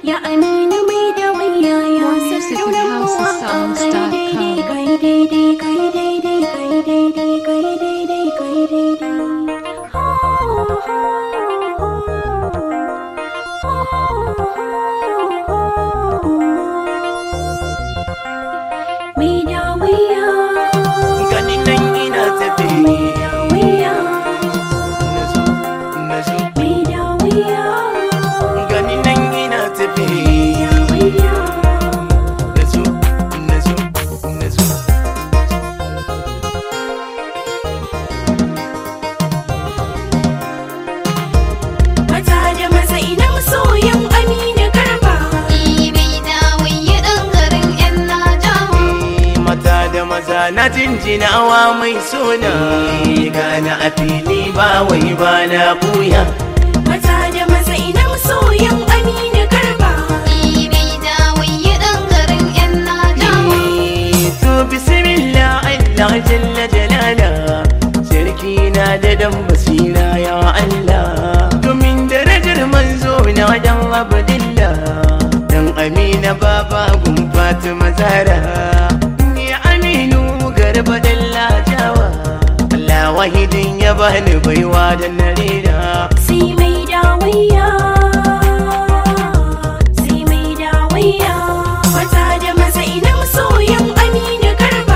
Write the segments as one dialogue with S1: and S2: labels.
S1: ya aminu mai da waya ya
S2: Music at
S1: sarraunan
S2: housesongs.com.
S1: mawaƙa kai daidai kai daidai kai daidai kai daidai kai daidai mai da waya
S3: gani nan ina tafi
S1: waya
S3: nazo nazo
S1: mai da waya
S3: gani nan ina tafi
S1: waya
S3: nazo nazo nazo
S1: Mata da maza ina masoyan Aminu Garba.
S3: Eh, mata da maza na jinjinawa mai suna gana a fili ba wai ba na buya
S1: Mata da maza ina masoyan Aminu Garba.
S3: Eh, to bismillah Allah jalla jalala sarki na da dan basira ya Allah domin darajar manzo na dan abdillah dan amina baba gun fatima zara ya aminu garba dalla jawa Allah wahidin ya bani baiwa da narira
S1: Sai mai dawayya. Sai mai dawayya. Mata da maza ina masoyan Aminu Garba.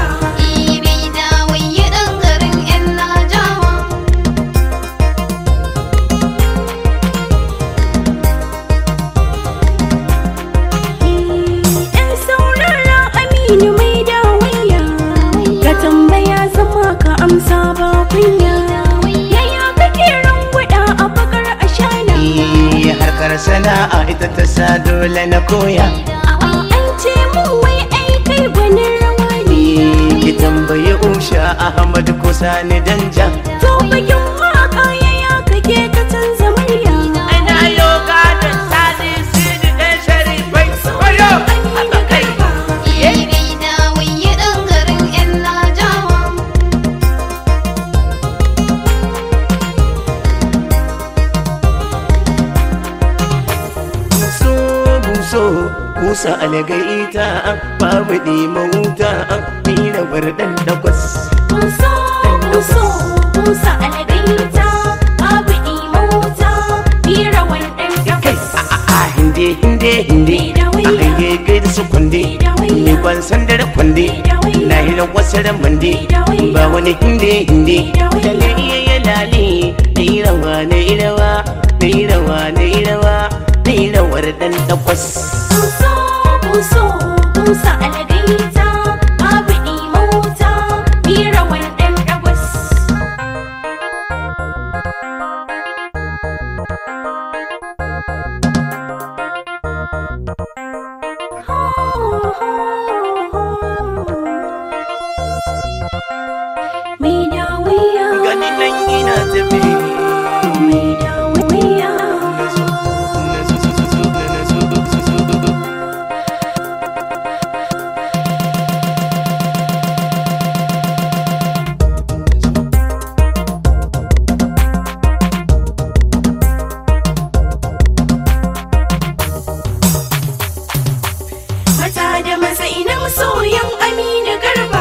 S1: Yan saurara Aminu mai dawayya. Ka tambaya zama ka amsa ba kunya. Yaya kake rangwada a bakar ashana?
S3: Eh, harkar sana'a ita ta sa dole na koya
S1: A'a an ce mun wai ai kai gwanin rawa ne.
S3: ki tambayi usha ahmad kusa ni danja
S1: To bakin waka yaya kake ka canza murya.
S3: ana yoga da sani sidi dan sharifai wayo
S1: Aminu Garba.
S3: buso buso kusa algaita babu ɗima wuta mira bardan dagwas
S1: Buso buso busa algaita babu imauta bira wannan gabas.
S3: a hinde hinde hinde
S1: Mai da
S3: a
S1: wuya.
S3: hange kai da su kwande
S1: Mai da wuya.
S3: ni ban san da kwande
S1: Mai da wuya.
S3: na hira wasu ramande
S1: Mai da wuya.
S3: ba wani hinde hinde
S1: Mai da wuya.
S3: lalle iya ya lale na yi rawa na yi rawa na yi rawa na yi rawa na yi rawar dan takwas
S1: Buso buso busa algaita babu imauta bira wannan gabas. Mai dawiya,
S3: gani nan ina tafi
S1: mai dawiya. Mata da maza ina masoyan Aminu Garba.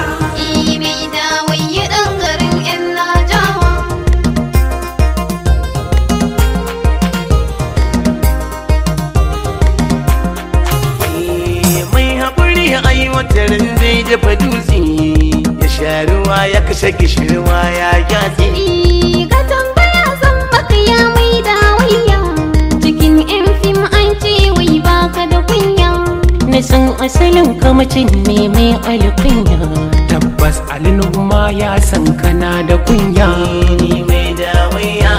S3: mai haƙuri a yi watarin zai dafa dutse ya sha ruwa ya kashe gishirwa ya gyatse
S4: Ka tambaya zan baka ya mai dawayya Cikin yan fim an ce wai baka da kunya
S5: na san asalin kamacin ne mai alkunya tabbas alinuma ya san kana da kunya
S3: ni mai dawaiya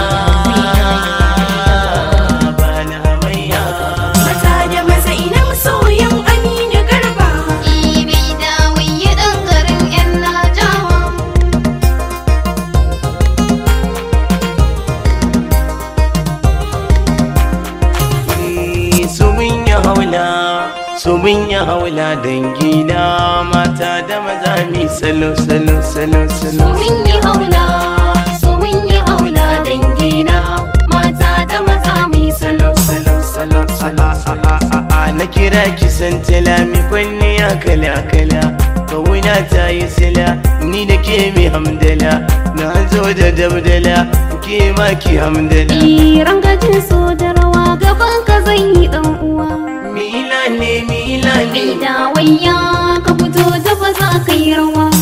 S3: ba na hamayya
S1: Mata da maza ina masoyan Aminu Garba.
S4: Ibe dawayya ɗan garin yan najawa
S3: Eh, su mun yi haula su mun yi haula dangina mata da maza mi salo salo salo salo
S4: Mun yi haula, so mun yi haula dangina Mata da maza mai salo
S3: salo salo salo salo na kisan tala mi kwalliya kala kala kawuna ta yi sila ni da ke mi hamdala na zo da dabdala ke ma ki hamdala
S4: Iran gajin so da rawa gaban ka zan yi dan uwa
S3: mila ne mila ne
S4: Mai da wayya ka fito da ba za ka yi rawa